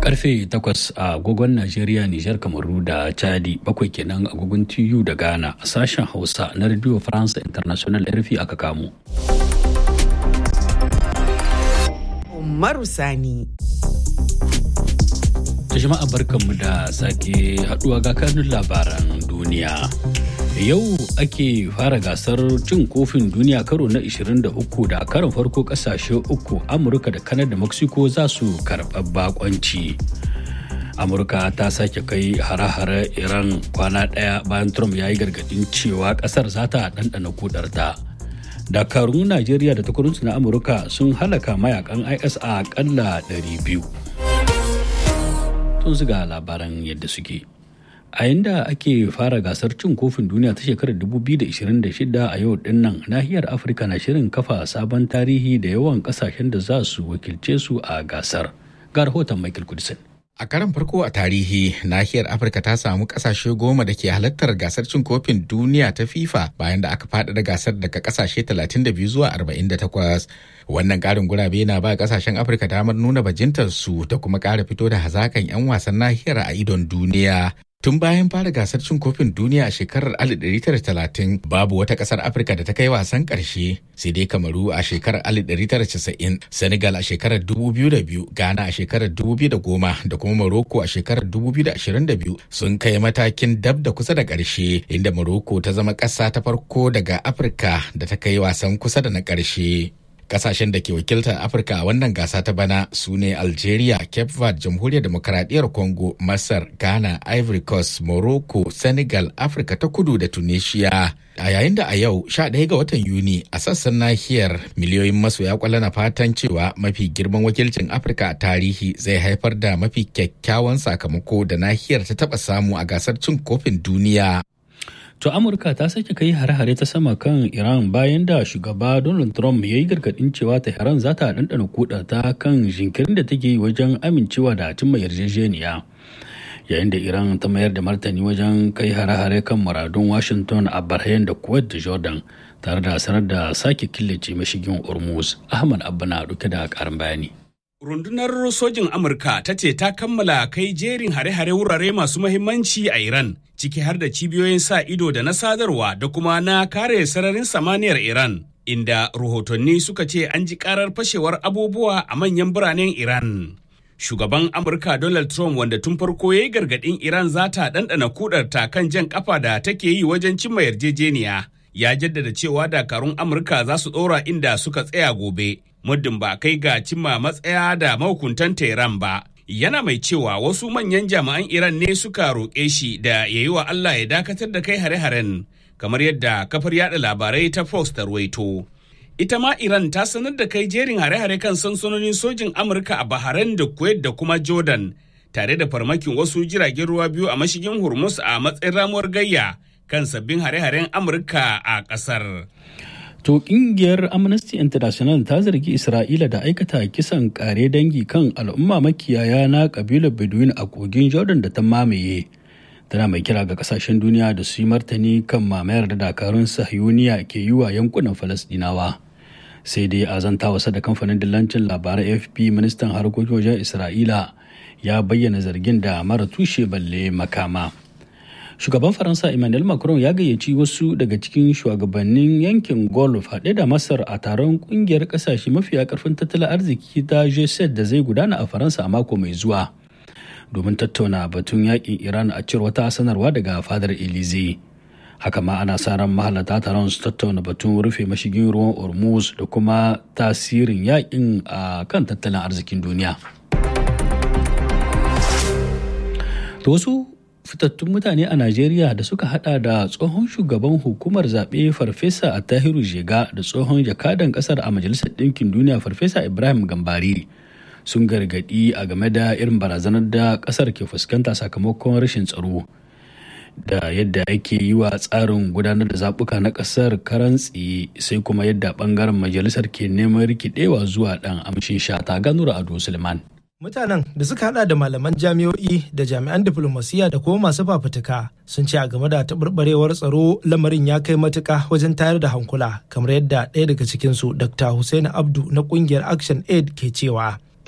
karfe 8 a agogon Najeriya, Nijar, Kamaru da Chadi bakwai kenan agogon TU da Ghana a sashen Hausa na Radio France International RFI aka kamo. Umaru Sani. jama'a barkanmu da sake haduwa ga kanun labaran duniya. Yau ake fara gasar cin kofin duniya karo na 23 da karon farko kasashe uku Amurka da Kanada da Mexico za su karɓar bakonci. Amurka ta sake kai hare-hare Iran kwana ɗaya bayan Trump ya yi gargaɗin cewa ƙasar za ta ɗanɗana kudarta. Dakarun Najeriya da takwarunsu na Amurka sun halaka mayakan IS a ƙalla 200. Tun ga labaran yadda suke. a yanda ake fara gasar cin kofin duniya ta shekarar 2026 a yau dinnan nahiyar afirka na shirin kafa sabon tarihi da yawan kasashen da za su wakilce su a gasar ga rahoton michael kudisin A karan farko a tarihi, nahiyar Afirka ta samu kasashe goma da ke halartar gasar cin kofin duniya ta FIFA bayan da aka faɗaɗa gasar daga kasashe 32 zuwa 48. Wannan ƙarin gurabe na ba kasashen Afirka damar nuna bajintarsu da kuma ƙara fito da hazakan 'yan wasan nahiyar a idon duniya. Tun bayan fara gasar cin kofin duniya a shekarar 1930 babu wata kasar Afirka da ta kai wasan ƙarshe sai dai Kamaru a shekarar 1990, Senegal a shekarar 2002, Ghana a shekarar 2010 da kuma Morocco a shekarar 2022 sun kai matakin dab da kusa da ƙarshe inda Morocco ta zama ƙasa ta farko daga Afirka da ta kai wasan kusa da na ƙarshe. Kasashen da ke wakiltar Afirka a wannan gasa ta bana su ne Algeria, Cape Verde, Jamhuriyar Demokaradiyyar Congo, Masar, Ghana, Ivory Coast, Morocco, Senegal, Afirka ta Kudu da Tunisia. A yayin da a yau 11 ga watan Yuni a sassan nahiyar miliyoyin masoya kwallo na fatan cewa mafi girman wakilcin Afirka a tarihi zai haifar da mafi kyakkyawan sakamako da nahiyar ta taba samu a gasar cin kofin duniya. To Amurka ta sake kai hare-hare ta sama kan Iran bayan da shugaba Donald Trump ya yi gargadin cewa Tehran za ta ɗanɗana kuɗa ta kan jinkirin da take yi wajen amincewa da cimma yarjejeniya. Yayin da Iran ta mayar da martani wajen kai hare-hare kan muradun Washington a Bahrain da Kuwait da Jordan tare da sanar da sake killace mashigin Hormuz. Ahmad Abba na ɗauke da ƙarin bayani. Rundunar sojin Amurka ta ce ta kammala kai jerin hare-hare wurare masu mahimmanci a Iran, ciki har da cibiyoyin sa ido da na sadarwa da kuma na kare sararin samaniyar Iran, inda rahotanni suka ce an ji karar fashewar abubuwa a manyan biranen Iran. Shugaban Amurka Donald Trump wanda tun farko ya yi gargaɗin Iran za ta ɗanɗana kudarta kan jan ƙafa da take yi wajen cimma yarjejeniya, ya jaddada cewa dakarun Amurka za su ɗora inda suka tsaya gobe. muddin ba kai ga cimma matsaya da mahukuntan Tehran ba. Yana mai cewa wasu manyan jami'an Iran ne suka roƙe shi da ya yi wa Allah ya dakatar da kai hare-haren, kamar yadda kafar yada labarai ta Fox ta ruwaito. Ita ma Iran ta sanar da kai jerin hare-hare kan sansanonin sojin Amurka a Bahrain da Kuwait da kuma Jordan, tare da farmakin wasu jiragen ruwa biyu a mashigin Hormuz a matsayin ramuwar gayya kan sabbin hare-haren Amurka a ƙasar. To kungiyar Amnesty International ta zargi Isra'ila da aikata kisan kare dangi kan al'umma makiyaya na kabilar Bedouin a kogin Jordan da ta mamaye. Tana mai kira ga kasashen duniya da su yi martani kan mamayar da dakarun sahiyuniya ke yi wa yankunan Falasdinawa. Sai dai a zanta wasa da kamfanin dillancin labaran AFP ministan harkokin wajen Isra'ila ya bayyana zargin da mara tushe balle makama. shugaban faransa emmanuel macron ya gayyaci wasu daga cikin shugabannin yankin golf haɗe da masar a taron kungiyar ƙasashe mafiya ƙarfin tattalin arziki ta g da zai gudana a faransa a mako mai zuwa domin tattauna batun yakin iran a cewar wata sanarwa daga fadar elize haka ma ana sa ran mahalarta taron su tattauna batun rufe mashigin ruwan hormuz da kuma tasirin yakin a kan tattalin arzikin duniya to wasu fitattun mutane a Najeriya da suka hada da tsohon shugaban hukumar zaɓe Farfesa a Tahiru Jega da tsohon jakadan ƙasar a Majalisar Ɗinkin Duniya Farfesa Ibrahim Gambari sun gargaɗi a game da irin barazanar da ƙasar ke fuskanta sakamakon rashin tsaro da yadda ake yi wa tsarin gudanar da zaɓuka na ƙasar karan tsaye sai kuma yadda ɓangaren majalisar ke neman rikidewa zuwa ɗan amshin shata ganura ado suleiman Mutanen da suka hada da malaman jami'o'i da jami'an diflomasiyya da kuma masu fafutuka sun ce a game da taɓarɓarewar tsaro lamarin ya kai matuka wajen tayar da hankula kamar yadda ɗaya daga cikinsu Dr. Hussein Abdu na ƙungiyar Action Aid ke cewa.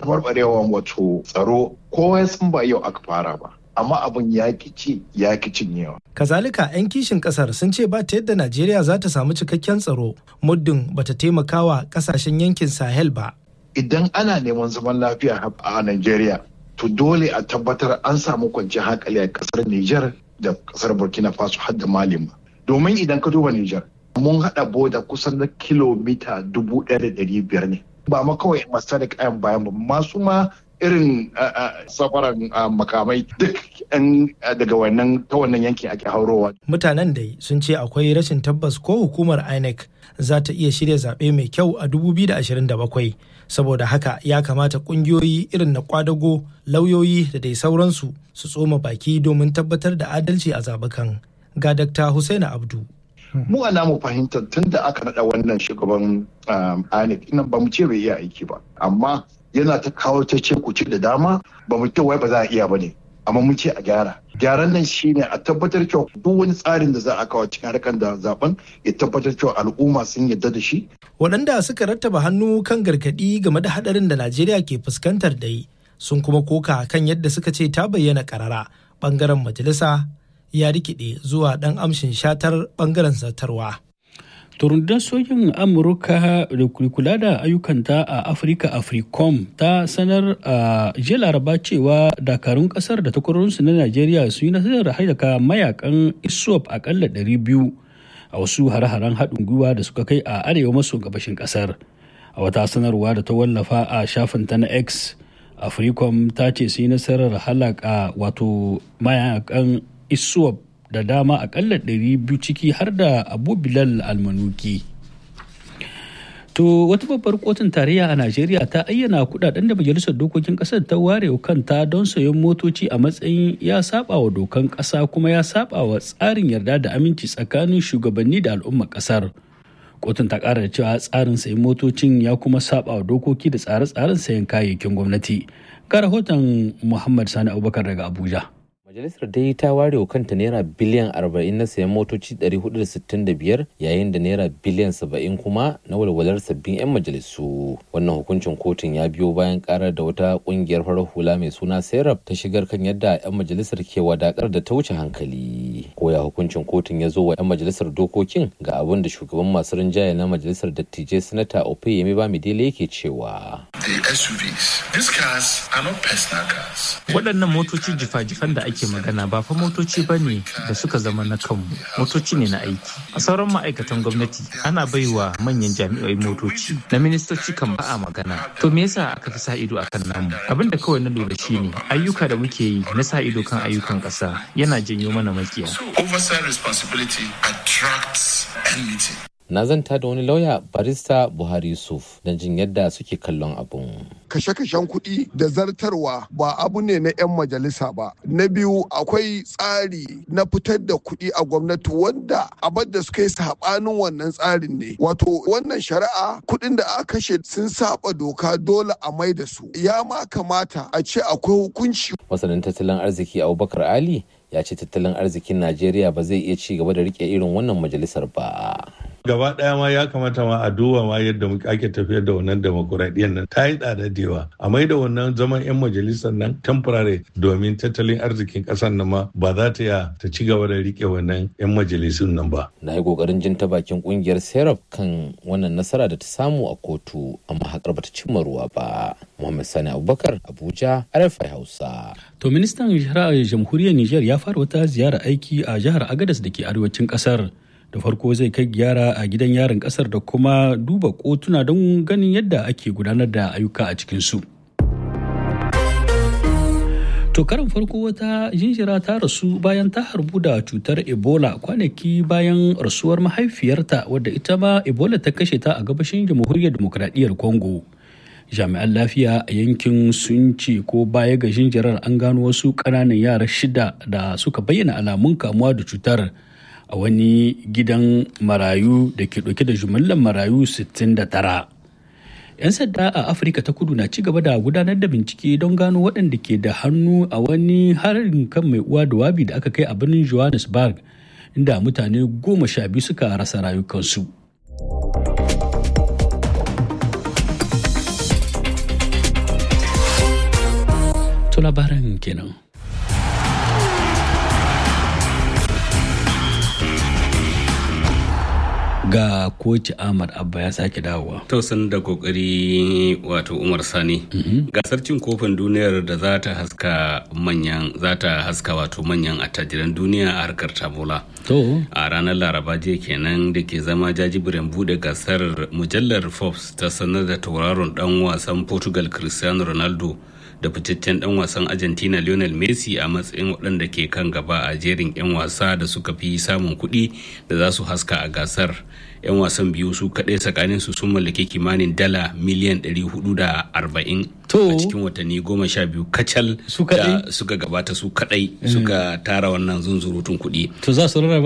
tabarbarewa wato tsaro kowa san ba yau aka fara ba amma abin ya ci ya ki cinyewa. Kazalika 'yan kishin kasar sun ce ba ta yadda Najeriya za ta samu cikakken tsaro muddin bata taimakawa kasashen yankin Sahel ba. Idan ana neman zaman lafiya a Najeriya to dole a tabbatar an samu kwanciyar hankali a kasar Nijar da kasar Burkina Faso har da Mali ma. Domin idan ka duba Nijar mun haɗa boda kusan na kilomita dubu ɗaya da ɗari biyar ne. Ba ma kawai masu da kayan bayan ba masu ma irin safaran makamai duk daga wannan ta wannan yankin ake haurowa. Mutanen dai sun ce akwai rashin tabbas ko hukumar INEC za ta iya shirya zaɓe mai kyau a 2027 saboda haka ya kamata ƙungiyoyi irin na kwadago lauyoyi da dai sauransu su tsoma baki domin tabbatar da adalci a zaɓukan. Ga Dr. Hussaini Abdu. Mu a namu fahimtar tun da aka naɗa wannan shugaban INEC ina ba mu ce bai iya aiki ba amma yana ta kawo ta ce kuce da dama ba mu wai ba za a iya ba ne amma mun ce a gyara gyaran nan shine a tabbatar cewa duk wani tsarin da za a kawo cikin harkar da zaben ya tabbatar cewa al'umma sun yarda da shi waɗanda suka rattaba hannu kan gargaɗi game da haɗarin da najeriya ke fuskantar dai sun kuma koka kan yadda suka ce ta bayyana karara ɓangaren majalisa ya rikide zuwa ɗan amshin shatar ɓangaren zartarwa turundun sojin amurka da kula da ayyukanta a afirka africom ta sanar a jiya laraba cewa dakarun kasar da takwarorinsu na najeriya su yi nasarar haidaka mayakan iswap akalla 200 a wasu hare-haren haɗin gwiwa da suka kai a arewa maso gabashin kasar a wata sanarwa da ta wallafa a shafinta na x africom ta ce su yi nasarar halaka wato mayakan iswap da dama akalla 200 ciki har da abu bilal almanuki to wata babbar kotun tarayya a najeriya ta ayyana kudaden da majalisar dokokin kasar ta ware kanta don sayan motoci a matsayin ya saba wa dokan kasa kuma ya saba wa tsarin yarda da aminci tsakanin shugabanni da al'ummar kasar kotun ta kara da cewa tsarin sayan motocin ya kuma saba wa dokoki da tsare-tsaren sayan kayayyakin gwamnati ga rahoton muhammad sani abubakar daga abuja Majalisar dai ta ware wa kanta naira biliyan 40 na sayan motoci 465 yayin da naira biliyan 70 kuma na walwalar sabbin 'yan majalisu. Wannan hukuncin kotun ya biyo bayan karar da wata kungiyar farar hula mai suna Serap ta shigar kan yadda 'yan majalisar ke wadakar da ta wuce hankali. Koya hukuncin kotun ya zo wa 'yan majalisar dokokin ga abin da shugaban masu rinjaye na majalisar dattijai sanata Opeyemi Bamidele yake cewa. The SUVs, these cars are not personal cars. Waɗannan motoci jifa-jifan da ake ake magana ba fa motoci ba ne da suka zama na kanmu motoci ne na aiki a sauran ma'aikatan gwamnati ana baiwa manyan jami'ai motoci na ministoci kan ba a magana to me yasa aka fi sa ido akan namu abin da kawai na lura shine ayyuka da muke yi na sa ido kan ayyukan ƙasa yana janyo mana makiya Oversight responsibility attracts enmity. na zanta da wani lauya barista buhari yusuf don jin yadda suke kallon abun kashe-kashen kuɗi da zartarwa ba abu ne na 'yan majalisa ba na biyu akwai tsari na fitar da kuɗi a gwamnati wanda abin da suka yi saɓanin wannan tsarin ne wato wannan shari'a kuɗin da aka kashe sun saba doka dole a mai da su ya ma kamata a ce akwai hukunci masanin tattalin arziki abubakar ali ya ce tattalin arzikin najeriya ba zai iya ci gaba da rike irin wannan majalisar ba gaba daya ma ya kamata ma a duba ma yadda ake tafiyar da wannan demokuraɗiyyar nan ta yi tsada da yawa a mai da wannan zaman 'yan majalisar nan temporary domin tattalin arzikin ƙasar nan ma ba za ta ya ta ci gaba da rike wannan 'yan majalisun nan ba. na yi kokarin jin ta bakin kungiyar serap kan wannan nasara da ta samu a kotu amma haƙar bata cimma ruwa ba muhammad sani abubakar abuja rfi hausa To ministan shari'ar jamhuriyar Nijar ya fara wata ziyara aiki a jihar Agadas da ke arewacin kasar. Da farko zai kai gyara a gidan yarin kasar da kuma duba kotuna don ganin yadda ake gudanar da ayyuka a cikinsu. To karin farko wata jinjira ta rasu bayan ta harbu da cutar Ebola kwanaki bayan rasuwar mahaifiyarta wadda ita ma Ebola ta kashe ta a gabashin jamhuriyar demokradiyyar Congo. jami'an lafiya a yankin sun ce ko baya ga jinjirar an gano wasu ƙananan yara shida da suka bayyana alamun kamuwa da cutar a wani gidan marayu da ke ɗauke da jumillar marayu 69 'yan sanda a afirka ta kudu na ci gaba da gudanar da bincike don gano waɗanda ke da hannu a wani harin kan mai uwa da wabi da aka kai a birnin johannesburg inda mutane goma sha biyu suka rasa rayukansu. To labaran kenan. ga koci ahmad abba ya sake dawowa tausan da kokari wato umar sani gasar cin kofin duniyar da za ta haska manyan za ta haska wato manyan attajiran duniya a harkar tamola to a ranar laraba jiya kenan da ke zama jajibirin bude gasar mujallar forbes ta sanar da tauraron dan wasan portugal cristiano ronaldo da fitaccen dan wasan argentina lionel messi a matsayin waɗanda ke kan gaba a jerin 'yan wasa da suka fi samun kuɗi da za su haska a gasar 'yan wasan biyu su kaɗai tsakanin su sun mallaki kimanin dala miliyan 440 a cikin watanni goma sha biyu kacal da suka gabata su kaɗai suka tara wannan zunzurutun kuɗi to za su rarraba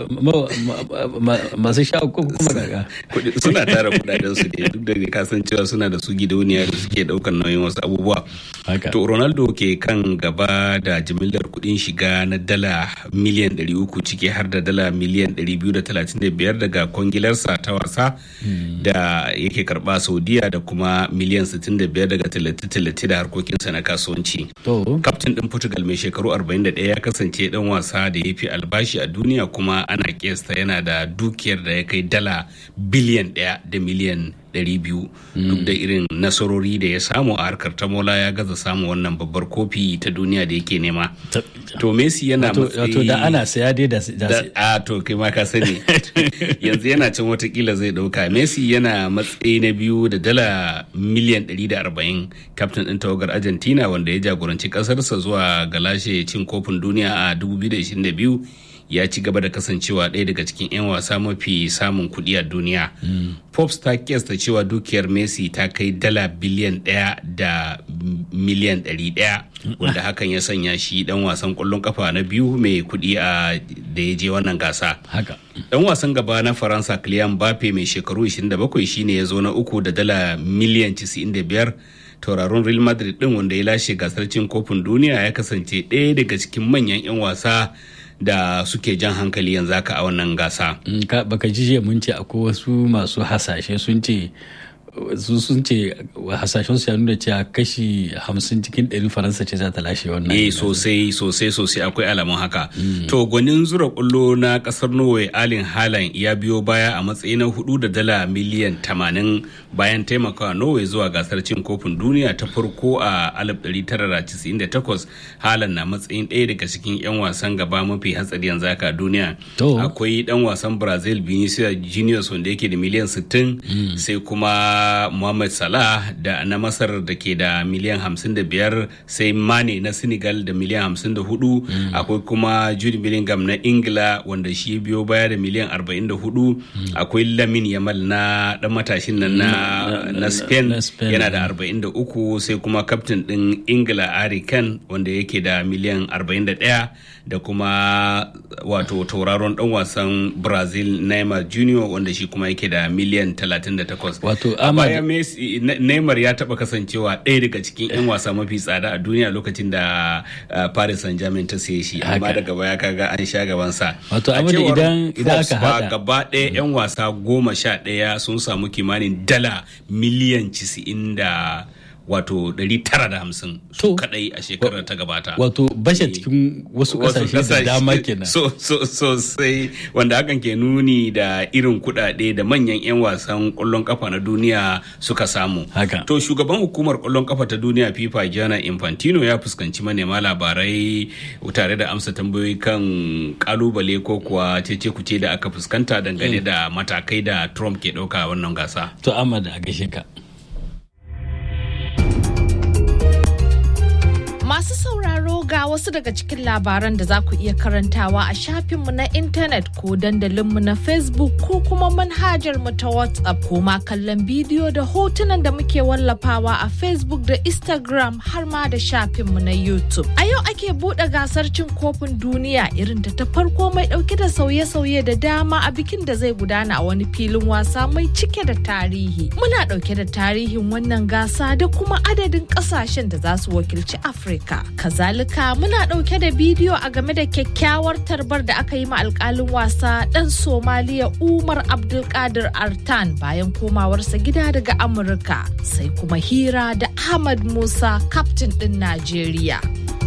masu sha uku kuma daga suna tara kudaden su ne duk da kasancewa suna da su gidauniya da suke ɗaukar nauyin wasu abubuwa To Ronaldo ke kan gaba da jimillar kudin shiga na dala miliyan 300 ciki har da dala miliyan 235 daga kwangilarsa ta wasa da yake karba Saudiya da kuma miliyan 65 daga tallace-tallace da harkokinsa na kasuwanci. Kaftin ɗin Portugal mai shekaru 41 ya kasance ɗan wasa da ya fi albashi a duniya kuma ana kesta yana da dukiyar da ya kai dala biliyan ɗaya da miliyan 200 duk da irin nasarori da ya samu a harkar tamola ya gaza samu wannan babbar kofi ta duniya da yake nema to messi yana matsayi da ana saya dai da a to kai ma ka sani yanzu yana can watakila zai dauka messi yana matsayi na biyu da dala miliyan 140 kaftin din tawagar argentina wanda ya jagoranci kasarsa zuwa galashe cin kofin duniya a 2022 ya ci gaba da kasancewa ɗaya daga cikin 'yan wasa mafi samun kuɗi a duniya. Forbes ta kiyasta cewa dukiyar Messi ta kai dala biliyan ɗaya da miliyan ɗari ɗaya wanda hakan ya sanya shi ɗan wasan ƙwallon kafa na biyu mai kuɗi a da ya je wannan gasa. Haka. Ɗan wasan gaba na Faransa Kylian Mbappe mai shekaru 27 shine ya zo na uku da dala miliyan 95 tauraron real madrid din wanda ya lashe gasar cin kofin duniya ya kasance ɗaya daga cikin manyan 'yan wasa da suke jan hankali yanzu haka a wannan gasa. baka ji mun ce akwai wasu masu hasashe sun ce su sun ce hasashen su ya nuna cewa kashi hamsin cikin ɗari faransa ce za ta lashe wannan eh sosai sosai sosai akwai alamun haka to gwanin zura kullo na kasar norway alin halan ya biyo baya a matsayi na hudu da dala miliyan tamanin bayan taimakawa norway zuwa gasar cin kofin duniya ta farko a 1998 halan na matsayin ɗaya daga cikin 'yan wasan gaba mafi hatsari yanzu haka duniya akwai dan wasan brazil vinicius juniors wanda yake da miliyan 60 sai kuma Mohamed Salah da na Masar da ke da miliyan 55 sai Mane na Senegal da miliyan 54 akwai kuma Jude Bellingham na Ingila wanda shi biyo baya da miliyan 44 akwai Lamin Yamal na dan matashin nan na, na Spain yana da 43 sai kuma kaftin din Ingila Harry Kane wanda yake da miliyan 41 da kuma wato tauraron dan wasan Brazil Neymar Junior wanda shi kuma yake da miliyan 38 wato baya Messi Neymar ya taba kasancewa ɗaya daga cikin 'yan wasa mafi tsada a duniya lokacin da Paris Saint-Germain ta saye shi amma daga baya kaga an sha gaban sa wato amma idan idan aka hada gaba ɗaya 'yan wasa goma sha ɗaya sun samu kimanin dala miliyan 90 da wato 950 su kadai a shekarar ta gabata wato bashe cikin wasu kasashe da dama kenan so so sosai wanda hakan ke nuni da irin kudade da manyan 'yan wasan kwallon kafa na duniya suka samu haka to shugaban hukumar kwallon kafa ta duniya fifa jana infantino ya fuskanci manema labarai tare da amsa tambayoyi kan kalubale ko kuwa cece kuce da aka fuskanta dangane da matakai da trump ke dauka wannan gasa to amma da gaishe ka Masu sauraro ga wasu daga cikin labaran da za ku iya karantawa a shafinmu na intanet ko dandalinmu na Facebook ko kuma manhajar mu ta WhatsApp ko ma kallon bidiyo da hotunan da muke wallafawa a Facebook da Instagram har ma da shafinmu na YouTube. A yau ake buɗe gasar cin kofin duniya irin ta ta farko mai ɗauke da sauye-sauye da dama a bikin da zai gudana a wani filin wasa mai cike da tarihi. Muna ɗauke da tarihin wannan gasa da kuma adadin ƙasashen da za su wakilci Afirka. Afirka. Kazalika muna muna ɗauke da bidiyo a game da kyakkyawar tarbar da aka yi ma alkalin wasa ɗan Somaliya Umar Abdulkadir Artan bayan komawarsa gida daga Amurka sai kuma hira da Ahmad Musa kaftin ɗin Najeriya.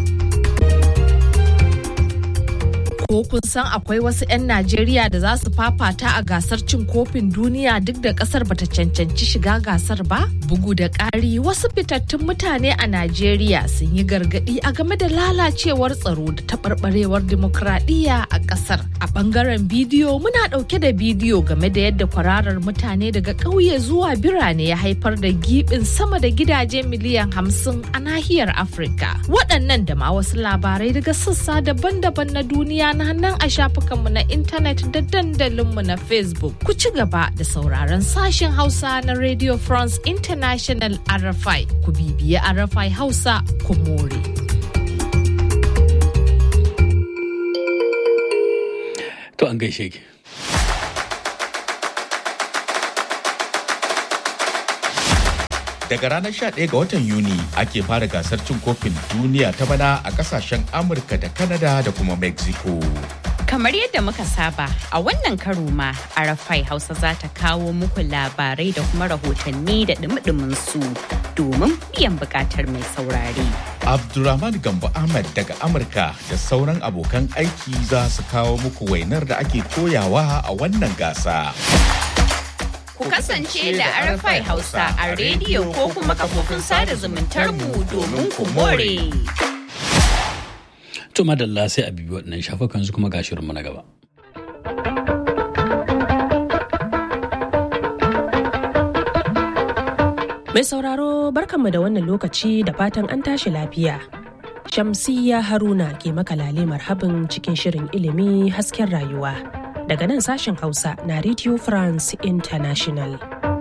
ko kun san akwai wasu 'yan Najeriya da za su fafata a gasar cin kofin duniya duk da kasar bata cancanci shiga gasar ba? Bugu da ƙari wasu fitattun mutane a Najeriya sun yi gargaɗi a game da lalacewar tsaro da taɓarɓarewar dimokuraɗiyya a ƙasar. A ɓangaren bidiyo muna ɗauke da bidiyo game da yadda kwararar mutane daga ƙauye zuwa birane ya haifar da giɓin sama da gidaje miliyan hamsin a nahiyar Afirka. Waɗannan da ma wasu labarai daga sassa daban-daban na duniya na nan a shafukanmu na intanet da dandalinmu na Facebook. Ku ci gaba da sauraron sashen Hausa na Radio France International RFI. Ku bibiye RFI Hausa ku more. To an gaishe ki. Daga ranar 11 ga watan Yuni ake fara gasar cin kofin duniya ta bana a kasashen Amurka da Canada da kuma Mexico. Kamar yadda muka saba a wannan karo ma Arafai Hausa za ta kawo muku labarai da kuma rahotanni da dumi su domin biyan bukatar mai saurare. Abdulrahman Gambo Ahmad daga Amurka da sauran abokan aiki za su kawo muku wainar da ake koyawa a wannan gasa. Ku kasance da Arafai Hausa a rediyo ko kuma kafofin sada zumuntar mu domin ku more. To madalla sai a bibi waɗannan shafukan su kuma ga shirinmu na gaba. Mai sauraro barkanmu da wannan lokaci da fatan an tashi lafiya. Shamsiyya Haruna ke makalale marhabin cikin shirin ilimi hasken rayuwa. Daga nan sashen Hausa na Radio France International.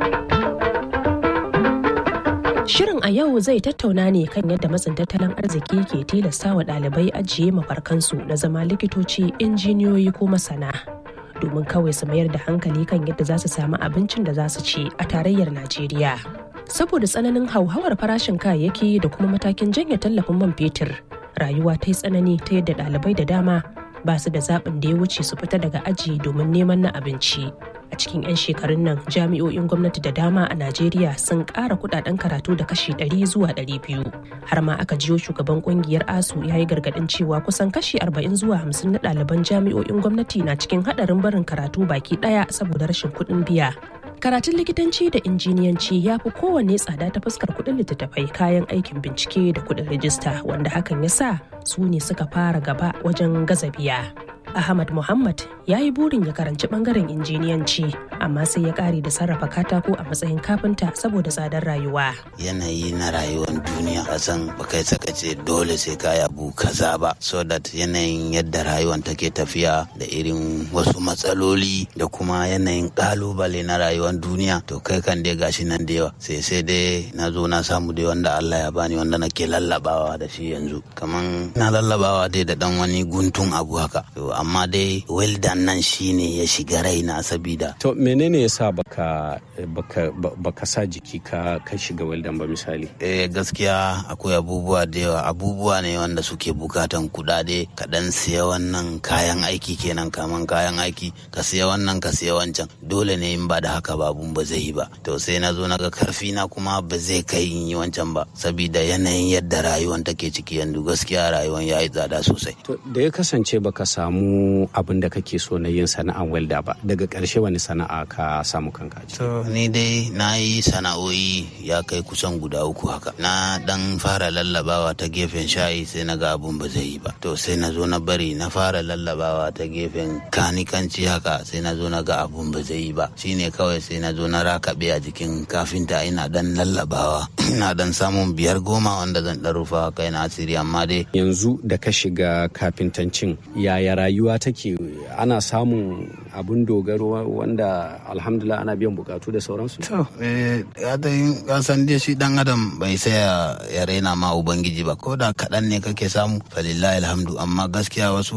Shirin a yau zai tattauna ne kan yadda matsin tattalin arziki ke tilasta wa ɗalibai ajiye mafarkansu na zama likitoci, injiniyoyi ko masana. Domin kawai su mayar da hankali kan yadda za su samu abincin da za su ci a tarayyar Najeriya. Saboda tsananin hauhawar farashin kayayyaki da kuma matakin janye tallafin man fetur, rayuwa ta yi tsanani ta yadda ɗalibai da dama ba su da zaɓin da ya wuce su fita daga aji domin neman na abinci. a cikin 'yan shekarun nan jami'o'in gwamnati da dama a najeriya sun ƙara kudaden karatu da kashi 100 zuwa 200 har ma aka jiyo shugaban kungiyar asu ya yi gargadin cewa kusan kashi 40 zuwa 50 na ɗaliban jami'o'in gwamnati na cikin haɗarin barin karatu baki ɗaya saboda rashin kuɗin biya karatun likitanci da injiniyanci ya fi kowanne tsada ta fuskar kuɗin littattafai kayan aikin bincike da kuɗin rijista wanda hakan ya sa su ne suka fara gaba wajen gaza biya Ahmad Muhammad ya yi burin ya karanci bangaren injiniyanci amma sai ya kare da sarrafa katako a matsayin kafinta saboda tsadar rayuwa. Yanayi na rayuwar duniya kasan bakai saka ce dole sai ka abu kaza ba so that yanayin yadda rayuwar take tafiya da irin wasu matsaloli da kuma yanayin kalubale na rayuwar duniya to kai kan dai gashi nan da yawa sai sai dai na zo na samu dai wanda Allah ya bani wanda nake lallabawa da shi yanzu kaman na lallabawa dai da dan wani guntun abu haka amma dai weldan nan shine ya shiga raina sabida to menene yasa baka baka baka sa jiki ka ka shiga weldan ba misali eh gaskiya akwai abubuwa da yawa abubuwa ne wanda suke bukatan kudade ka dan siya wannan kayan aiki kenan kaman kayan aiki ka siya wannan ka siya wancan dole ne in ba da haka babun ba zai yi ba to sai na zo naga karfi na kuma ba zai kai in yi wancan ba sabida yanayin yadda rayuwan take ciki yanzu gaskiya rayuwan ya yi tsada sosai to da ya kasance baka samu abin da kake so na yin sana'an welda ba daga ƙarshe wani sana'a ka samu kanka to ni dai na yi sana'o'i ya kai kusan guda uku haka na dan fara lallabawa ta gefen shayi sai na ga abun ba zai yi ba to sai na zo na bari na fara lallabawa ta gefen kanikanci haka sai na zo na ga abun ba zai yi ba shine kawai sai na zo na rakabe a jikin kafinta ina dan lallabawa ina dan samun biyar goma wanda zan dan rufa kai na asiri amma dai yanzu da ka shiga kafintancin yaya rayuwa take ana samun abun dogaro wanda alhamdulillah ana biyan bukatu da sauransu to eh ka san dai shi dan adam bai saya ya raina ma ubangiji ba ko da kaɗan ne kake samu falillahi alhamdu amma gaskiya wasu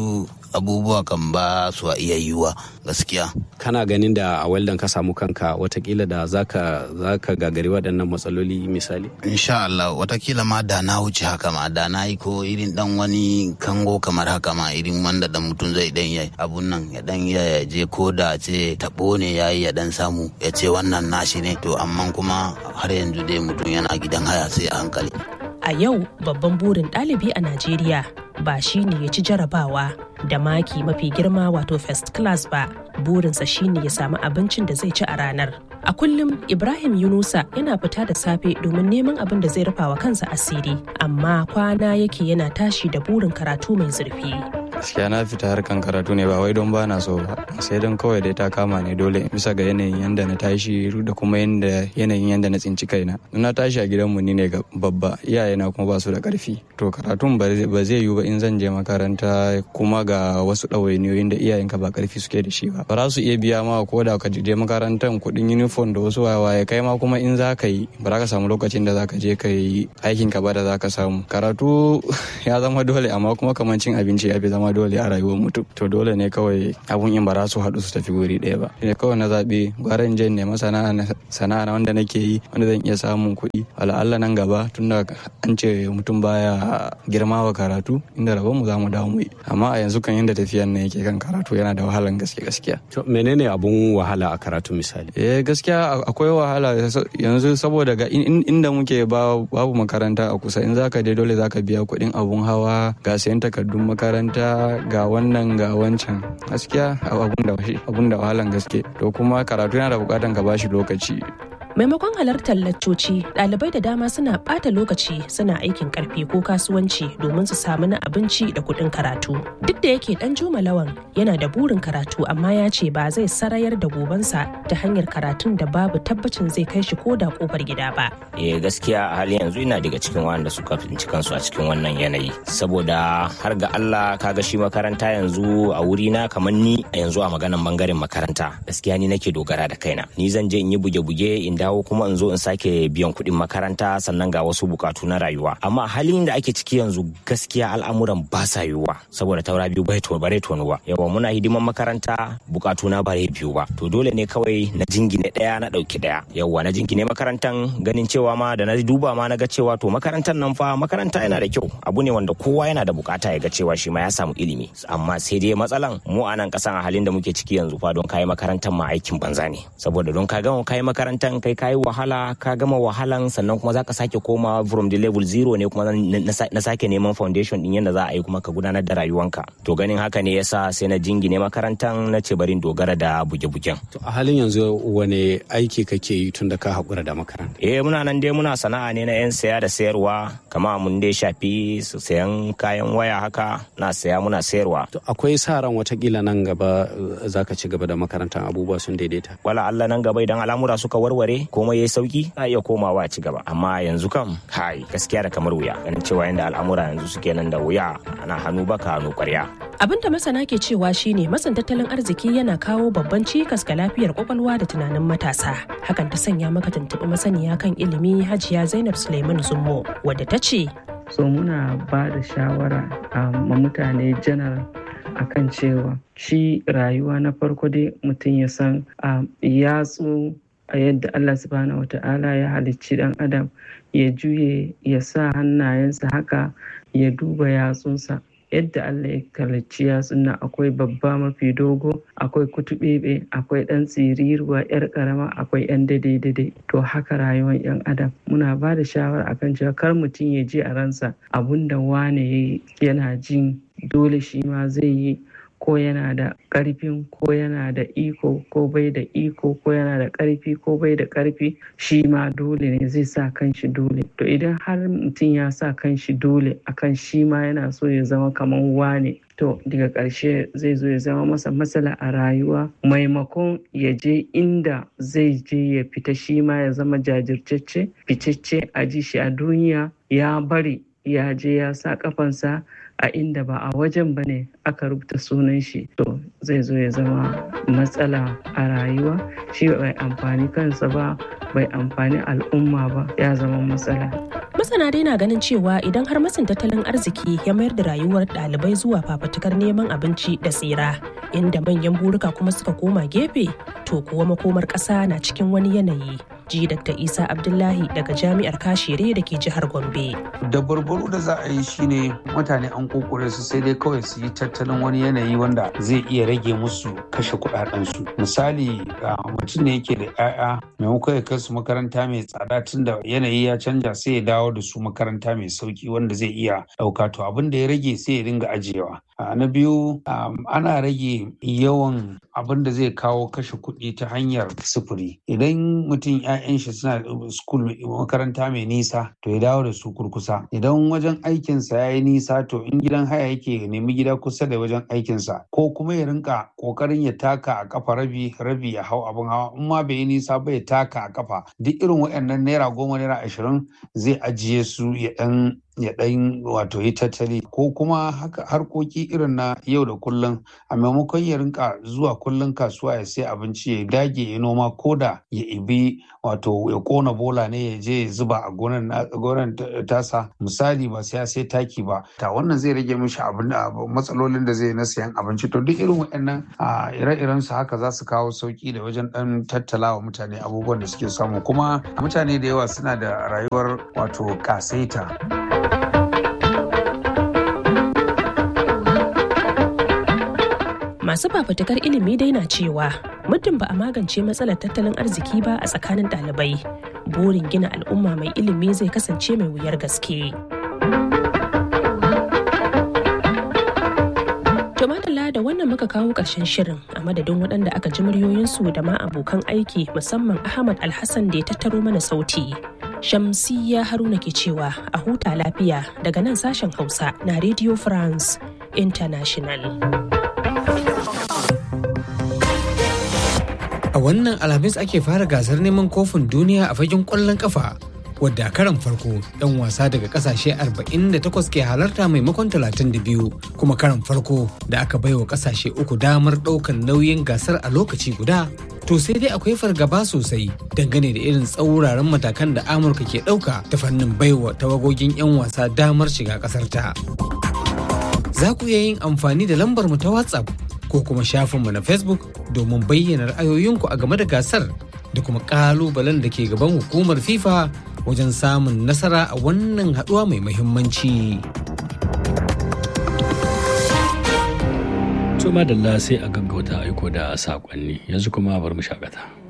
abubuwa kan ba su iya yiwuwa gaskiya kana ganin da a weldan ka samu kanka watakila da zaka zaka gagari waɗannan matsaloli misali insha Allah watakila ma da na wuce haka ma da na yi ko irin dan wani kango kamar haka ma irin wanda da mutum zai dan yi abun nan ya dan ya je ko da ce tabo ne yayi ya dan samu ya ce wannan nashi ne to amma kuma har yanzu dai mutum yana gidan haya sai a hankali a yau babban burin ɗalibi a Najeriya ba shi ne ya ci jarabawa da maki mafi girma wato first class ba burinsa shine ya samu abincin da zai ci a ranar a kullum ibrahim yunusa yana fita da safe domin neman abin da zai rufa wa kansa asiri amma kwana yake yana tashi da burin karatu mai zurfi gaskiya na fita harkan karatu ne ba wai don bana so ba sai don kawai dai ta kama ne dole bisa ga yanayin yanda na tashi da kuma yanayin yanda na tsinci kaina na tashi a gidanmu ni ne babba iyayena kuma ba su da karfi to karatun ba zai yiwu ba in zan je makaranta kuma ga wasu ɗawainiyoyin da iyayenka ba karfi suke da shi ba ba za su iya biya ma ko da ka je makarantar kuɗin uniform da wasu waye kai ma kuma in za ka yi ba za ka samu lokacin da za ka je ka yi aikin ka ba da za ka samu karatu ya zama dole amma kuma kamar cin abinci ya fi zama dole a rayuwar mutum to dole ne kawai abun in ba za su haɗu su tafi wuri ɗaya ba ne kawai na zaɓi gwara in je nema sana'a na wanda nake yi wanda zan iya samun kuɗi Allah nan gaba tunda an ce mutum baya girma wa karatu inda rabon mu za mu dawo mu yi amma a yanzu kan yadda tafiyan nan yake kan karatu yana da wahalan gaske gaskiya to menene abun wahala a karatu misali eh gaskiya akwai wahala yanzu saboda ga inda muke babu makaranta a kusa in zaka je dole zaka biya kuɗin abun hawa ga sayan takardun makaranta ga wannan ga wancan gaskiya abun da wahalan gaske to kuma karatu yana da bukatan ka bashi lokaci maimakon halartar laccoci ɗalibai da dama suna ɓata lokaci suna aikin karfi ko kasuwanci domin su samu na abinci da kuɗin karatu duk da yake ɗan juma lawan yana da burin karatu amma ya ce ba zai sarayar da gobansa ta hanyar karatun da babu tabbacin zai kai shi ko da kofar gida ba eh gaskiya a halin yanzu ina daga cikin wanda suka tsinci kansu a cikin wannan yanayi saboda har ga Allah kaga shi makaranta yanzu a wuri na kamar ni a yanzu a maganan bangaren makaranta gaskiya ni nake dogara da kaina ni zan je in yi buge-buge in dawo kuma in zo in sake biyan kuɗin makaranta sannan ga wasu bukatu na rayuwa amma halin da ake ciki yanzu gaskiya al'amuran ba sa yiwuwa saboda taura biyu bai to bare tonuwa yawa muna hidiman makaranta bukatu na bare biyu ba to dole ne kawai na jingine ɗaya na ɗauki ɗaya yawa na jingine makarantan ganin cewa ma da na duba ma na ga cewa to makarantar nan fa makaranta yana da kyau abu ne wanda kowa yana da bukata ya ga cewa shi ma ya samu ilimi amma sai dai matsalan mu a nan kasan a halin da muke ciki yanzu fa don kayi makarantar ma aikin banza ne saboda don ka gama kayi makarantar kai kayi wahala ka gama wahalan sannan kuma zaka sake koma from the level zero ne kuma na sake neman foundation din yadda za a yi kuma ka gudanar da rayuwanka to ganin haka ne yasa sai na jingine makarantar na ce barin dogara da buge-bugen to a halin yanzu wane aiki kake yi tun da ka haƙura da makaranta eh muna nan dai muna sana'a ne na 'yan saya da sayarwa kama mun dai shafi sayan kayan waya haka na saya muna sayarwa to akwai sa ran watakila nan gaba zaka ci gaba da makarantar abubuwa sun daidaita wala Allah nan gaba idan al'amura suka warware komai yayi sauki a iya komawa ci gaba amma yanzu kam hai gaskiya da kamar wuya ganin cewa yanda al'amura yanzu suke nan da wuya ana hannu baka hannu kwarya abin da masana ke cewa shine matsin tattalin arziki yana kawo babban cikas ga lafiyar kwakwalwa da tunanin matasa hakan ta sanya maka tuntuɓi masaniya kan ilimi hajiya zainab suleiman zummo wadda ta ce so muna ba da shawara ma mutane janar akan cewa shi rayuwa na farko dai mutum ya san yatsu a yadda Allah subhanahu wa ta'ala ya halicci dan adam ya juye ya sa hannayensa haka ya duba yatsunsa yadda Allah ya halicci yatsun nan akwai babba mafi dogo akwai kutubebe akwai dan tsiriruwa yar karama akwai yan dade-dade to haka rayuwar yan adam muna ba da shawara akan cewa kar mutum ya ji a ransa abunda wane yana jin dole shi ma zai yi ko yana da ƙarfin ko yana da iko ko bai da iko ko yana da ƙarfi ko bai da ƙarfi shi ma dole ne zai sa kanshi dole to idan har mutum ya sa kanshi dole akan shi ma yana so ya zama kamar wane to daga ƙarshe zai zo ya zama masa matsala a rayuwa maimakon ya je inda zai je ya fita shi ma ya zama jajirtacce ficecce a ji shi a duniya ya bari ya je ya sa kafansa a inda ba a wajen ba ne aka rubuta sunan shi to zai zo ya zama matsala a rayuwa shi bai amfani kansa ba bai amfani al'umma ba ya zama matsala masana dai na ganin cewa idan har matsin tattalin arziki ya mayar da rayuwar ɗalibai zuwa fafatukar neman abinci da tsira inda manyan burika kuma suka koma gefe to kuwa makomar ƙasa na cikin wani yanayi ji dr isa abdullahi daga jami'ar kashere da ke jihar gombe da barbaro da za a yi shine mutane an kokore su sai dai kawai su yi tattalin wani yanayi wanda zai iya rage musu kashe kudadensu misali mutum ne yake da 'ya'ya maimakon ya kai su makaranta mai tsada tunda yanayi ya canja sai ya dawo da su makaranta mai sauki wanda zai iya ɗauka to abin da ya rage sai ya dinga ajiyewa na biyu ana rage yawan abin da zai kawo kashe kuɗi ta hanyar sufuri idan mutum 'ya'yan shi suna school makaranta mai nisa to ya dawo da su kurkusa idan wajen aikinsa ya yi nisa to in gidan haya yake nemi gida kusa da wajen aikinsa ko kuma ya rinka kokarin ya taka a kafa rabi rabi ya hau abin hawa in ma bai yi nisa ba ya taka a kafa duk irin waɗannan naira goma naira ashirin zai ajiye su ya ɗan ya ɗan wato yi tattali ko kuma haka harkoki irin na yau da kullum a maimakon ya rinka zuwa kullum kasuwa ya sai abinci ya dage ya noma ko da ya ibi wato ya kona bola ne ya je ya zuba a gonan tasa misali ba sai ya sai taki ba ta wannan zai rage mishi abin matsalolin da zai na sayan abinci to duk irin waɗannan ire-iren su haka za su kawo sauki da wajen ɗan tattala wa mutane abubuwan da suke samu kuma mutane da yawa suna da rayuwar wato kasaita. masu fafutukar ilimi dai na cewa muddin ba a magance matsalar tattalin arziki ba a tsakanin ɗalibai burin gina al'umma mai ilimi zai kasance mai wuyar gaske Tumatala da wannan muka kawo ƙarshen shirin a madadin waɗanda aka ji muryoyinsu da ma abokan aiki musamman Ahmad Alhassan da ya tattaro mana sauti. Shamsiyya Haruna ke cewa a huta lafiya daga nan sashen Hausa na Radio France International. A wannan Alhamis ake fara gasar neman kofin duniya a fagen ƙwallon ƙafa. wadda karan farko 'yan wasa daga kasashe 48 ke halarta maimakon 32 kuma karan farko da aka baiwa kasashe uku damar ɗaukar nauyin gasar a lokaci guda to sai dai akwai fargaba sosai dangane da irin tsauraran matakan da amurka ke ɗauka ta fannin baiwa tawagogin 'yan wasa damar shiga ƙasar ta za ku iya yin amfani da lambar mu ta whatsapp ko kuma shafinmu na facebook domin bayyana ra'ayoyinku a game da gasar da kuma ƙalubalen da ke gaban hukumar fifa wajen samun nasara a wannan haɗuwa mai muhimmanci. Tuma da sai a gaggauta aiko da saƙonni yanzu kuma bar mu shakata.